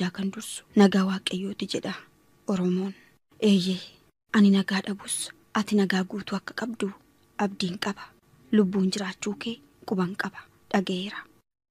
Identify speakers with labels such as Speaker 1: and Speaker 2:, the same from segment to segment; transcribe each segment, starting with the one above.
Speaker 1: hundaa kan dursu nagaa waaqayyooti jedha oromoon eeyyee ani nagaa dhabus ati nagaa guutuu akka qabdu abdiin qaba lubbuun jiraachuu kee quban qaba dhaga'eera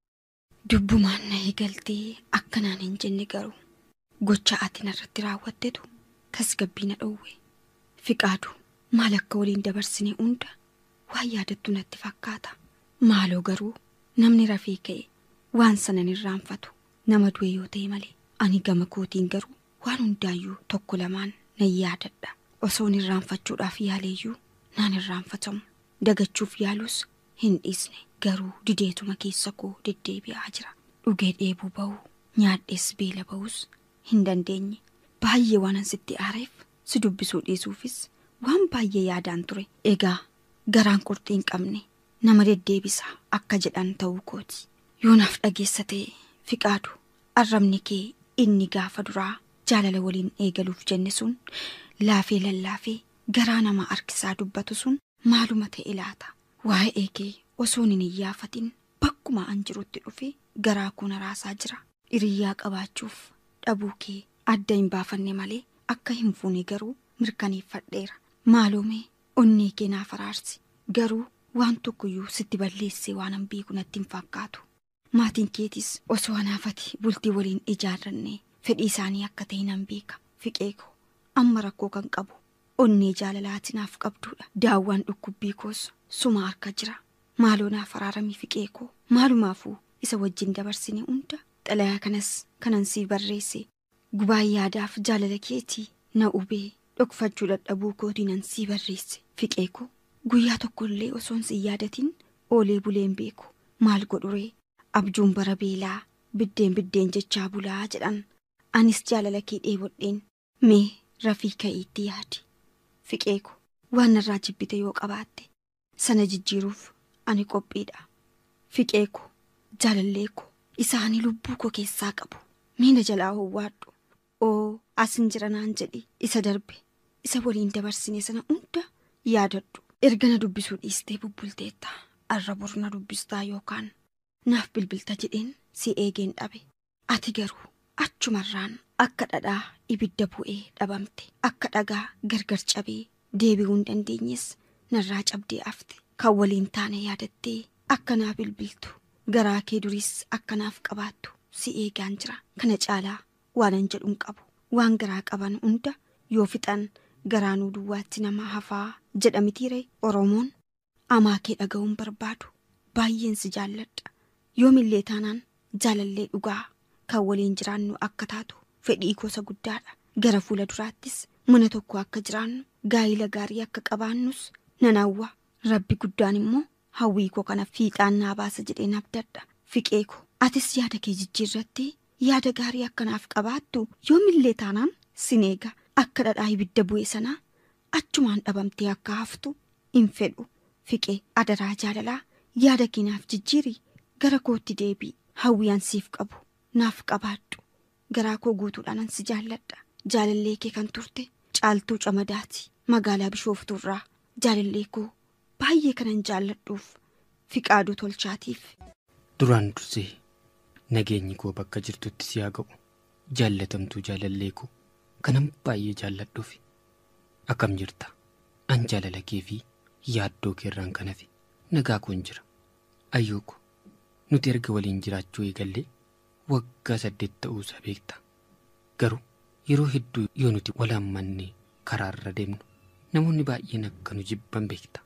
Speaker 1: dubbumaan na eegaltee akkanaan hin jenne garuu gocha ati narratti raawwattetu tasgabbii na dhowwe fiqaadu maal akka waliin dabarsine hunda waan yaadattu natti fakkaata maaloo garuu namni rafee ka'e waan sanan irraanfatu nama du'e yoo ta'e malee ani gama kootiin garuu waan hundaayyuu tokko lamaan nan yaadadha osoon irraanfachuudhaaf yaaleeyyuu naan irraanfatamu dagachuuf yaalus hin dhiisne garuu dideetuma keessa koo deddeebi'aa jira dhugee dheebuu ba'uu nyaadhees beela ba'uus hin dandeenye baay'ee waanan sitti aareef si dubbisuu dhiisuufis waan baay'ee yaadaan ture egaa garaan qurxii hin qabne nama deddeebisa akka jedhan ta'uu kooti yoonaaf dhageessa ta'e fiqaadu arrabni kee inni gaafa duraa jaalala waliin eegaluuf jenne sun laafee lallaafee garaa nama harkisaa dubbatu sun maaluma ta'e laata waa'ee kee osoon hin iyyaafatin bakkuma an jirutti dhufe garaa koo naraasaa jira hiriyyaa qabaachuuf dhabuu kee adda hin baafanne malee akka hin fuune garuu mirkaneeffadheera maaloomee onnee kee naaf araarsi garuu waan tokkoyyuu sitti balleessee waan an beeku natti hin fakkaatu maatiin keetis osoo anaafati bultii waliin ijaarranne fedhii isaanii akka ta'e nan beeka fiqee koo amma rakkoo kan qabu onnee jaalalaati naaf qabduudha daawwaan dhukkubbii koos suma harka jira maaloo naaf araaramii fiqee koo maalumaafuu isa wajjin dabarsine hunda xalayaa kanas kanan sii barreesse gubaa yaadaaf jaalala keetii na ubee dhokfachuu dadhabuu kootii nan sii barreesse fiqee koo guyyaa tokkollee osoon si yaadatin oolee buleen beeku maal godhuree abjuun bara beelaa biddeen biddeen jechaa bulaa jedhan anis jaalala kee dheebodheen mee rafii ka'iitti yaadi fiqee koo waan narraa jibbite yoo qabaatte sana jijjiiruuf ani qophiidha fiqee koo jaalallee koo isaanii lubbuu koo keessaa qabu miina jalaa howwaadhu oo asin jira naan jedhi isa darbe isa waliin dabarsine sana hunda yaadadhu erga na dubbisuu dhiistee bubbulteetta arra bor na dubbistaa yookaan naaf bilbilta jedheen si eegeen dhabe ati garuu achumarraan akka dhadhaa ibidda bu'ee dhabamte akka dhagaa gargar cabee deebi'uu hin dandeenyes narraa cabdee afte kan waliin taane yaadattee akka naa bilbiltu garaa kee duris akka naaf qabaattu si eegaan jira kana caalaa waanan jedhuun qabu waan garaa qaban hunda yoo fixan garaanuu duwwaatti nama hafaa jedhamitiire oromoon amaa kee dhaga'uun barbaadu baay'een si jaalladha yoomillee taanaan jaalallee dhugaa kan waliin jiraannu akka taatu fedhii gosa guddaadha gara fuula duraattis mana tokko akka jiraannu gaa'ila gaarii akka qabaannus nan hawwa rabbi guddaan immoo hawwii koo kana fiixaan naa baasa jedheen abdadha fiqee koo atis yaada kee jijjiirratti yaada gaarii akkanaaf qabaattu yoomillee taanaan sin eega akka dhadhaa ibidda bu'e sanaa achumaan dhabamtee akka haftu hin fedhu fiqee adaraa jaalalaa yaada keenaaf jijjiiri gara kootti deebii hawwiyaan siif qabu naaf qabaadhu garaa koo guutuudhaan si jaalladha jaalallee kee kan turte caaltuu camadaati magaalaa bishooftuurraa jaalallee koo baay'ee kanan jaalladhuuf fiqaaduu tolchaatiif.
Speaker 2: duraan dursee nageenyi koo bakka jirtutti si haa ga'u jaallatamtuu jaalallee koo kanan baay'ee jaalladhuuf akkam jirta an jaalala kee fi yaaddoo keerraan kan hafe nagaa koon jira ayyoo ko nuti erga waliin jiraachuu eegallee waggaa saddeet ta'uusaa beekta garuu yeroo hedduu yoo nuti walaammanne karaarra deemnu namoonni baay'een akka nu jibban beekta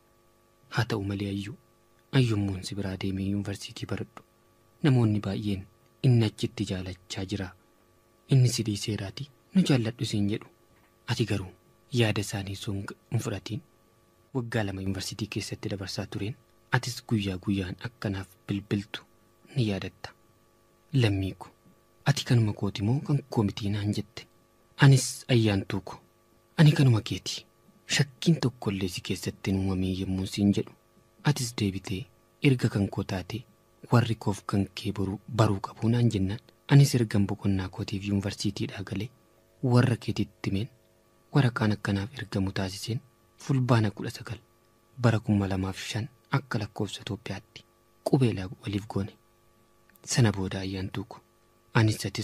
Speaker 2: haa ta'u malee ayyuu ayyummoon si biraa deemee yuunivarsiitii baradhu namoonni baay'een inni achitti jaalachaa jira inni si dhiiseeraati nu jaalladhu siin jedhu ati garuu yaada isaanii sun hin fudhatiin waggaa lama yuunivarsiitii keessatti dabarsaa tureen atis guyyaa guyyaan akkanaaf bilbiltu ni yaadatta lammii ko ati kanuma kooti moo kan koo mitii naan jette anis ayyaantuu ko ani kanuma keeti shakkiin tokkollee si keessatti hin uumamee yommuu siin jedhu atis deebitee erga kan koo taate warri koof kan kee baruu qabu naan jennaan anis ergan boqonnaa kootiif yuunivarsiitiidhaa galee warra keetitti himeen waraqaan akkanaaf ergamu taasiseen fulbaana kudha sagal bara kuma lamaaf shan akka lakkoofsa Itoophiyaatti qubeelaa waliif goone sana booda ayyaantuu ko anis atis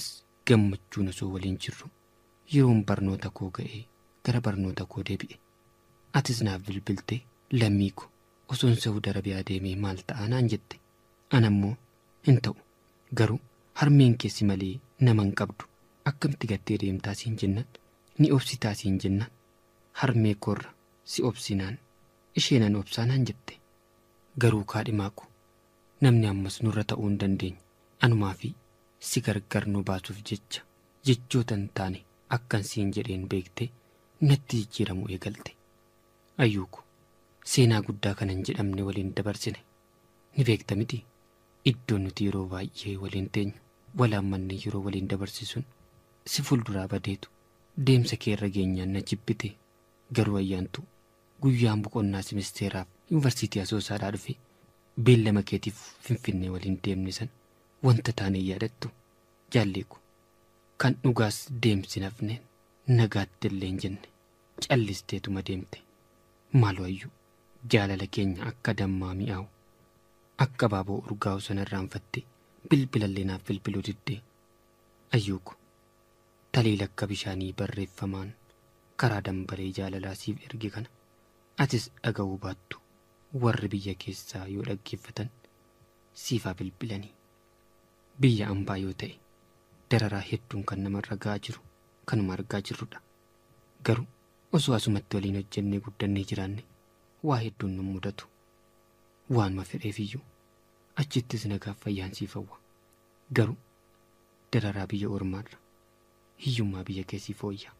Speaker 2: gammachuun osoo waliin jirru yeroon barnoota koo ga'ee gara barnoota koo deebi'e atis naaf bilbiltee lammii ko osoon Saawud Arabiyaa deemee maal ta'a naan jette anammoo hin ta'u garuu harmeen keessi malee nama hin qabdu akkamitti gattee deemtaa siin jennan ni obsitaa siin jennan harmee koorra si obsinaan isheenan obsaa naan jette garuu kaadhimaa ko namni ammas nurra ta'uu hin dandeenye anumaa fi si gargar nu baasuuf jecha jechoota hin taane akkan siin jedheen beektee natti jijjiiramu eegalte ayyuuko seenaa guddaa kana hin jedhamne waliin dabarsine ni beekta miti iddoon nuti yeroo baay'ee waliin teenyu walaammanne yeroo waliin dabarsisuun si fuulduraa badeetu deemsa kee irra geenyaan na jibbite garuu ayyaantu guyyaan boqonnaa simisteeraaf yuunivarsiitii asoosaadhaa dhufe beellama keetiif finfinnee waliin deemne san wanta taane yaadattu jaalleeku kan dhugaas deemsi nafneen nagaatti illee hin jenne callisteetuma deemte maaloo ayyuu jaalala keenya akka dammaa mi'aawu akka baaboo urgaa'u sana irraanfatte bilbilallee naaf bilbiluu diddee ayyuuko taliila akka bishaanii barreeffamaan karaa dambalee jaalalaa siif erge kana atis dhaga'uu baattu warri biyya keessaa yoo dhaggeeffatan siifaa bilbilanii biyya ambaa yoo ta'e dararaa hedduun kan namarra ga'aa jiru kanuma argaa jirrudha garuu osoo asumatti waliin hojjennee guddannee jiraanne waa hedduun nu mudatu waanuma fedheefiyyuu achittis nagaaf fayyaan siif hawwa garuu dararaa biyya ormaarra hiyyummaa biyya keessii fooyya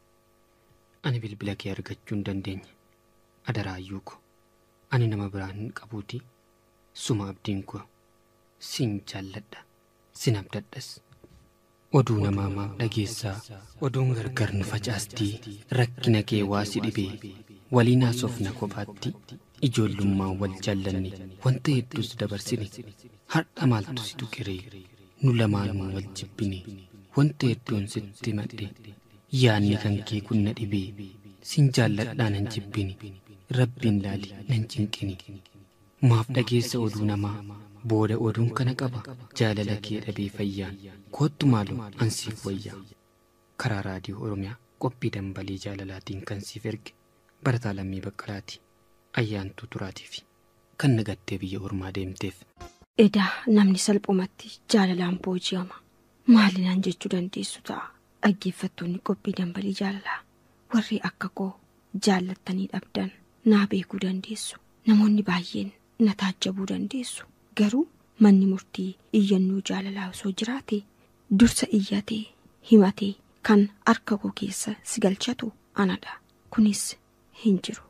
Speaker 2: ani bilbila kee argachuu hin dandeenye adaraayyuu ko ani nama biraan hin qabuuti suma abdiin koo sin jaalladha sin abdadhas oduu namaamaa dhageessaa oduun gargar nu facaastii rakkina kee waa si dhibee waliin haasofna kophaatti ijoollummaan wal jaallanne wanta hedduus dabarsine har'a maaltu si tuqiree nu lamaanuu wal jibbine wanta hedduun sitti madhe yaanni kan kee kun na dhibee sin jaalladhaa nan jibbine rabbiin laali nan cinqini maaf dhageessa oduu namaa booda oduun kana qaba jaalala kee dhabee fayyaan koottu maaloo ansiif wayyaa karaa raadiyoo oromiyaa qophii dambalii jaalalaatiin kan siif erge barataa lammii baqqalaati ayyaantuu turaatii fi kan nagattee biyya ormaa deemteef.
Speaker 1: Edaa namni salphumatti jaalalaan booji'ama maalinaan jechuu dandeessu ta'a dhaggeeffattoonni qophii dambalii jaalalaa warri akka koo jaallattanii dhabdan naa beekuu dandeessu namoonni baay'een na taajjabuu dandeessu garuu manni murtii iyyannoo jaalalaa osoo jiraate dursa iyyatee himatee kan harka koo keessa si galchatu anadha kunis hin jiru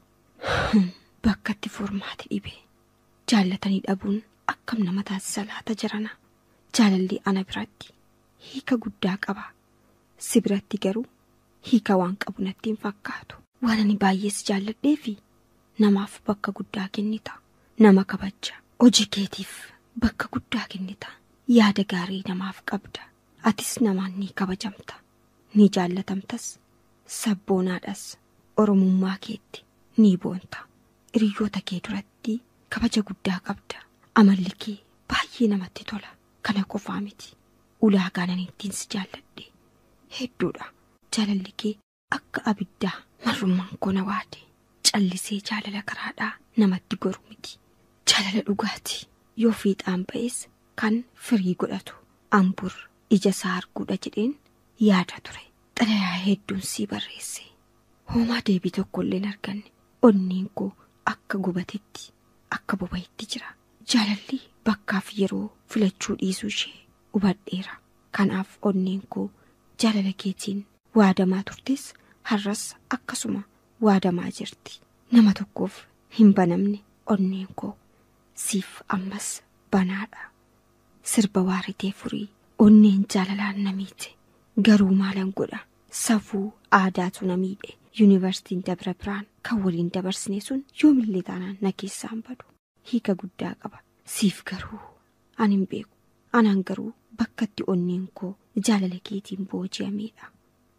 Speaker 1: bakkatti furmaati dhibe jaallatanii dhabuun akkam nama taasisa laata jarana jaalalli ana biratti hiika guddaa qaba si biratti garuu hiika waan qabu natti hin fakkaatu waan ani baay'ees jaalladhee fi namaaf bakka guddaa kennita nama kabaja hojii keetiif bakka guddaa kennita yaada gaarii namaaf qabda atis namaan ni kabajamta ni jaallatamtas sabboonaadhas oromummaa keetti ni boonta hiriyoota kee duratti kabaja guddaa qabda amalli kee baay'ee namatti tola kana qofaa miti ulaagaan ani ittiin si jaalladhe hedduudha jaalalli kee akka abiddaa marrummaan koo na waade callisee jaalala karaadhaa namatti goru miti jaalala dhugaati yoo fiixaan ba'es kan firii godhatu ambur ija isaa arguudha jedheen yaada ture xalayaa hedduun sii barreesse hoomaa deebii tokko illee hin arganne onneen koo akka gubatetti akka boba'etti jira jaalalli bakkaaf yeroo filachuu dhiisuu ishee hubadheera kanaaf onneen koo jaalala keetiin waadamaa turtes har'as akkasuma waadamaa jirti nama tokkoof hin banamne onneen koo siif ammas banaadha sirba waaritee furii onneen jaalalaan na miite garuu maalan godha safuu aadaatu na miidhe yuunivarsiitiin dabra biraan kan waliin dabarsine sun yoomillee taanaan na keessaan badu hiika guddaa qaba siif garuu ani hin beeku anaan garuu bakkatti onneen koo jaalala keetiin booji'ameedha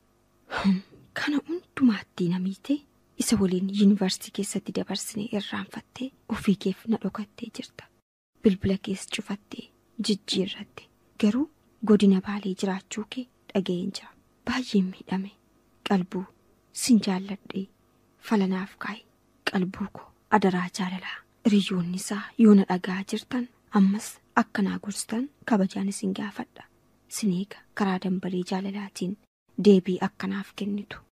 Speaker 1: kana hundumaatti na miite isa waliin yuunivarsiitii keessatti dabarsine irraanfattee ofii keef na dhokattee jirta bilbila kees cufattee jijjiirratte garuu godina baalee jiraachuu kee dhaga'een jira baay'een miidhame qalbuu sin jaalladhee falanaaf kaa'e qalbuu koo adaraa jaalalaa hiriyoonni isaa yoo na dhagaa jirtan ammas akkanaa gorstan kabajaan isin gaafadha sineega karaa dambalii jaalalaatiin deebii akkanaaf kennitu